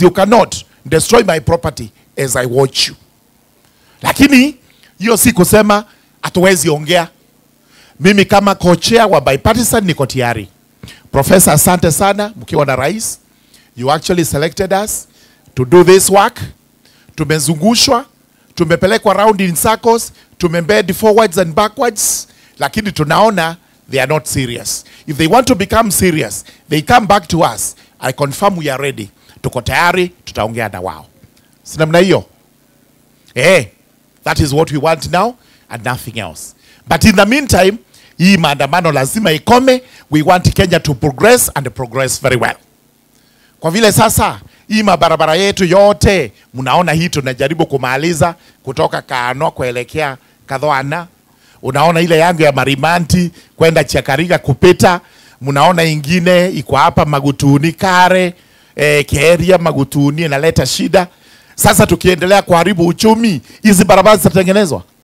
you cannot destroy my property as I watch you. Lakini hiyo si kusema hatuwezi ongea. Mimi kama co-chair wa bipartisan niko tayari. Profesa, asante sana mkiwa na rais. You actually selected us to do this work. Tumezungushwa, tumepelekwa round in circles, tumembed forwards and backwards, lakini tunaona they are not serious. If they want to become serious, they come back to us. I confirm we are ready. Tuko tayari, tutaongea na wao. Si namna hiyo? Eh, that is what we want now and nothing else. But in the meantime, hii maandamano lazima ikome. We want Kenya to progress and progress very well. Kwa vile sasa hii mabarabara yetu yote mnaona hii tunajaribu kumaliza kutoka Kaano kuelekea Kadhoana. Unaona ile yangu ya Marimanti kwenda Chakariga kupita. Mnaona ingine iko hapa Magutuni Kare, eh, Keria Magutuni inaleta shida. Sasa tukiendelea kuharibu uchumi, hizi barabara zitatengenezwa?